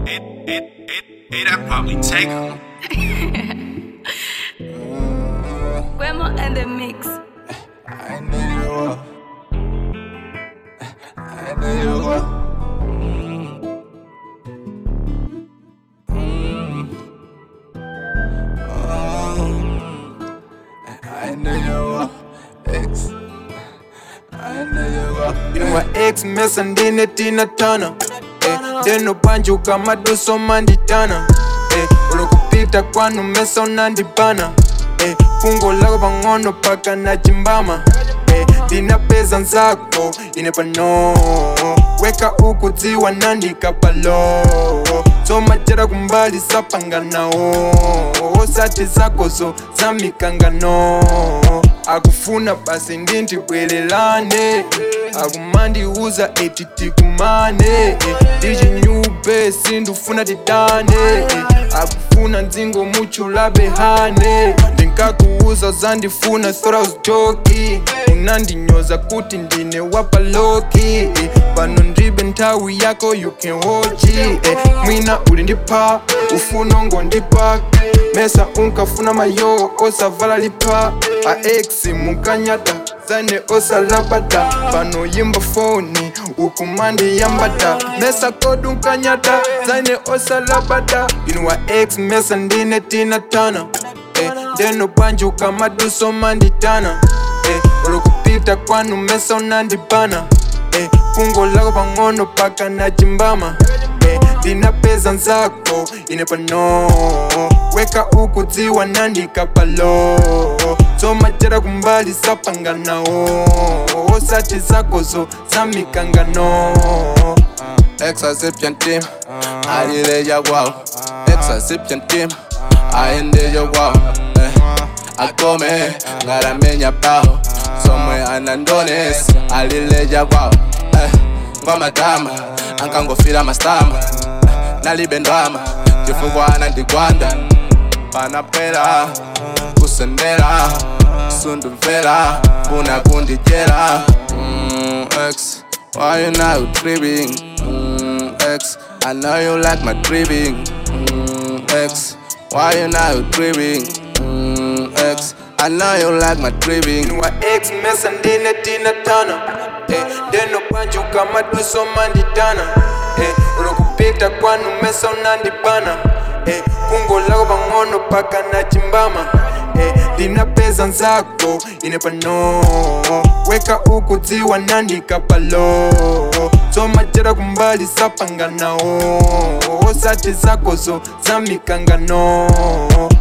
It, it, it, it, I probably take her. Grandma and the mix. I know you will. I know you will. I know you will. X. I know you will. Inwa X mesa ndine tina tana eh, ndeno panjuka maduso manditana eh, ulokupita kwanu mesa unandibana eh, fungo lako pang'ono paka nachimbama eh, ndinapeza nzako ine pano weka ukudziwa nandika palo zomajera kumbali sapanganawo osati zakozo zamikangano akufuna basi ndintibwerelane akumandiuza eti tikumane ndichinyube sindufuna tidane akufuna nzingo muchulabehane ndinkakuuza zandifuna thought I was joking unandinyoza kuti ndine wapaloki pano ndibe nthawi yako you can watch it eh, mwina uli ndipa ufuna ngondipa mesa unkafuna mayo osavala lipa aex munkanyata zane osalabata pano yimba foni ukumandi yambata mesa kodu unkanyata zane osalabata inuwa ex mesa ndine tina tana eh, ndeno panjuka maduso manditana eh, olokupita kwanu mesa unandibana eh, fungo lako pang'ono paka nachimbama eh, ndinapeza nzako ine pano weka ukudziwa nandika palo zomajera kumbali sapanganawo osati zakozo zamikangano Exazipyan team, alileja wow Exazipyan team, aendeja wow eh, Akome, ngaramenya pao Somwe anandones, alileja wow eh, Ngoma tama, ankangofila mastama Nalibendwama, chifukwa anandigwanda Panapela, kusendela Sundumvela, kuna kundijela mm, X, why you now tripping? Mm, X, I know you like my tripping mm, X, why you now tripping? Mm, X, I know you like my tripping Inwa X mesa ndine tina tana eh, Ndeno panjuka maduso manditana eh, Ulokupita kwanu mesa unandibana eh, Fungo lako pang'ono paka nachimbama eh, Ndinapeza nzako ine pano Weka ukudziwa nandika palo zomajera kumbali sapanganawo osati zakozo zamikangano